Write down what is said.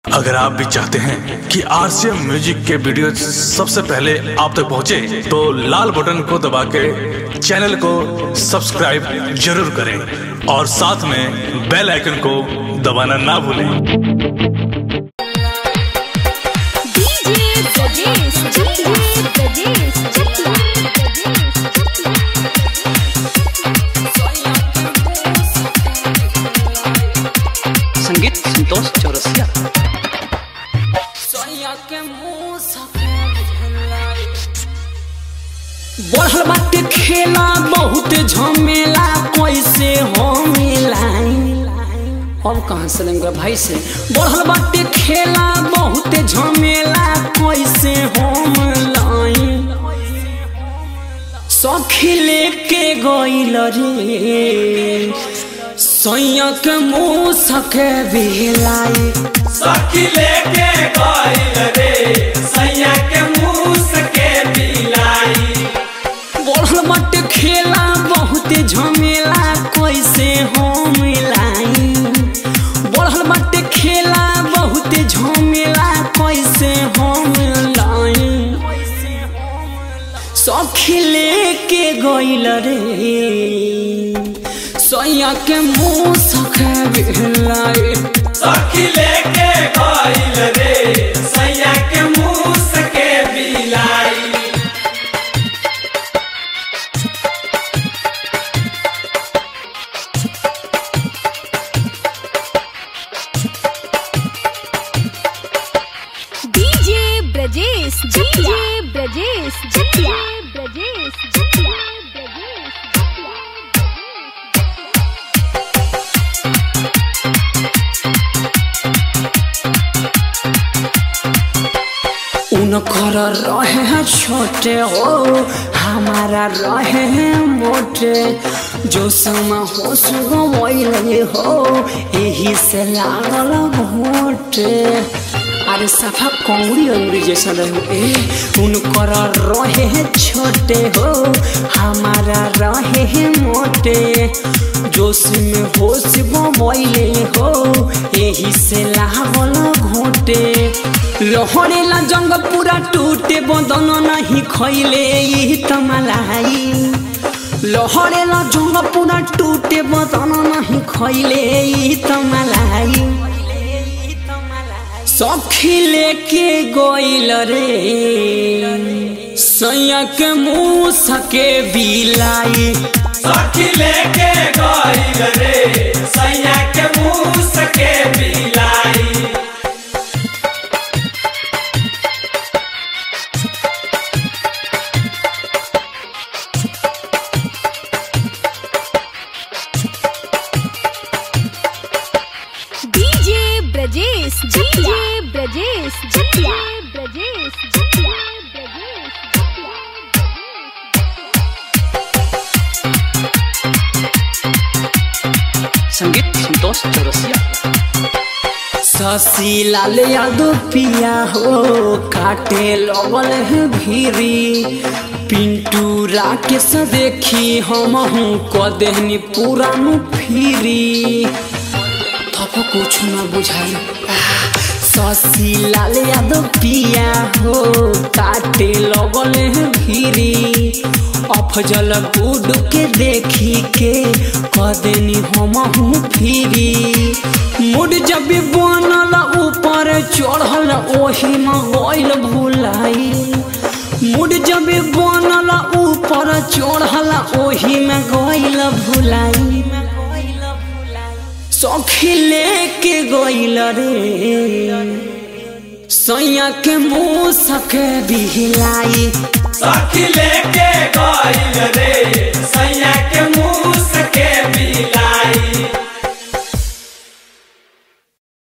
अगर आप भी चाहते हैं कि आरसीएम म्यूजिक के वीडियो सबसे पहले आप तक पहुंचे, तो लाल बटन को दबा के चैनल को सब्सक्राइब जरूर करें और साथ में बेल आइकन को दबाना ना भूलें DJ Brajesh, DJ Brajesh, DJ संगीत संतोष चौरसिया बढ़ल बाटे खेला बहुत झमेला कैसे हो मिलाई अब कहाँ से लेंगे भाई से बढ़ल बाटे खेला बहुत झमेला कैसे हो मिलाई सखी लेके गइल रे सैया के मुँह सके बिलाई सखी लेके गइल रे सैया के मुंह के बिलाई बढ़ल बाटे खेला बहुत झमेला कैसे हो मिलाई बढ़ल बाटे खेला बहुत झमेला कैसे हो मिलाई सखी लेके गइल रे सैया के मुँह सखे बिलाई सखी लेके गइल रे सैया के मुंह के बिलाई DJ Brajesh, DJ Brajesh, DJ Brajesh, DJ Brajesh, उनकर रहे हैं छोटे हो हमारा रहे हैं मोटे जो समा हो सुगो वही हो यही से लागल घोटे अरे सफा कौड़ी अंगुरी जैसा रहे ए उनकर रहे हैं छोटे हो हमारा रहे हैं मोटे जोश में होश बमैले हो यही से लागल घोटे लहरेला जंग पूरा टूटे बदन नहीं खैले ई तमलाई लहरेला जंग पूरा टूटे बदन नहीं खैले ई तमलाई सखी लेके गइल रे सैया के मुँह सके बिलाई सखी लेके गइल रे सैया के मुंह के बिलाई DJ Brajesh, DJ Brajesh, DJ Brajesh, DJ Brajesh, संगीत संतोष चौरसिया शशि लाल यादव पिया हो काटे लगल है भीरी पिंटू राकेश देखी हम हूँ कदेहनी पुरानु फिरी थप कुछ न बुझाई शशि लाल यादव पिया हो काटे लगल है भीरी अफजल गुड के देखी के कदेनी हम हूँ फिरी मुड जब भी बनल ऊपर चढ़ल ओही में गइल भुलाई मुड जब भी बनल ऊपर चढ़ल ओही में गइल भुलाई सखी लेके गइल रे सैया के मुँह सके बिहलाई सखी लेके गइल